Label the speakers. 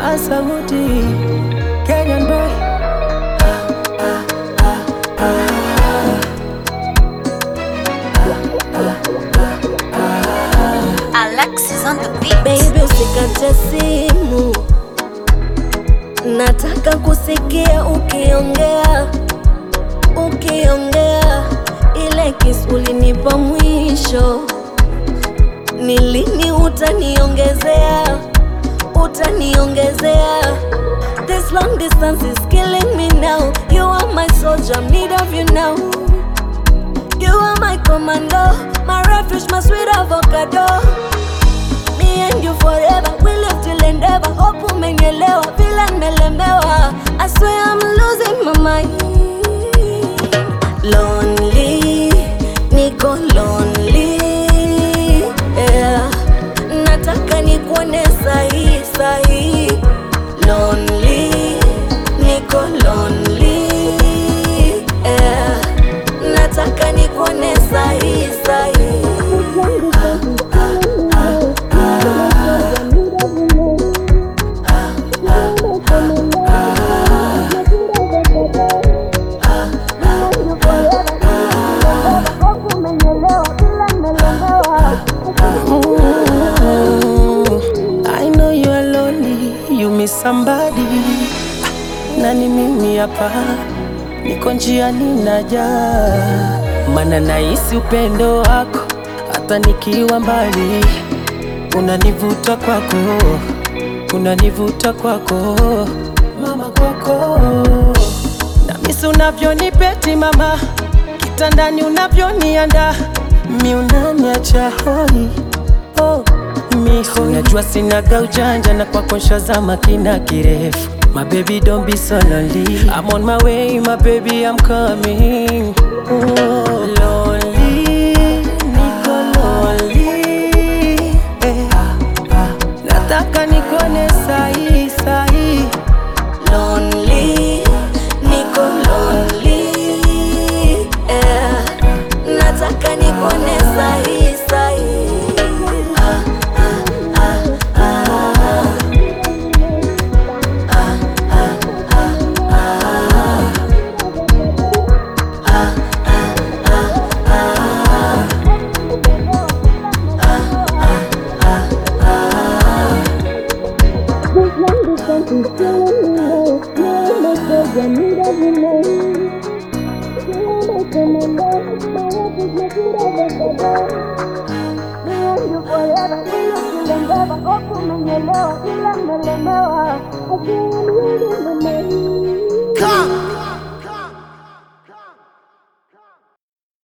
Speaker 1: Asamuti Kenyan boy
Speaker 2: Alexis on the beat.
Speaker 3: Baby usikate simu, nataka kusikia ukiongea, ukiongea. Ile kiss ulinipa mwisho, ni lini utaniongezea, utaniongezea? This long distance is killing me now. You are my soldier, I'm need of you now. You are my commando, my refuge, my sweet avocado. Me and you forever, we live till endeavor. Hope umenielewa vile nimelemewa. I swear I'm losing my mind. Lonely, niko lonely. Yeah. Nataka nikuone sahi sahi. Lonely, niko lonely. Yeah. Nataka nikuone sahi sahi.
Speaker 1: I know you are lonely, you miss somebody. Na ni mimi hapa, niko njiani naja, mana nahisi upendo wako, hata nikiwa mbali, unanivuta kwako, unanivuta kwako, mama kwako, na misi unavyonipeti mama, kitandani unavyonianda, mi unaniacha hoi oh, miho najua sinaga ujanja na kwako nshazama kina kirefu My baby don't be so lonely I'm on my way my baby I'm coming oh, lonely, niko lonely eh. Nataka nikone sahi sahi
Speaker 3: lonely, niko lonely. Yeah. Nataka nikuone sahi sahi. Ah, ah, ah, ah. Ah, ah, ah, ah. Ah, ah, ah, ah.
Speaker 4: Hope umenielewa ila nimelemewa.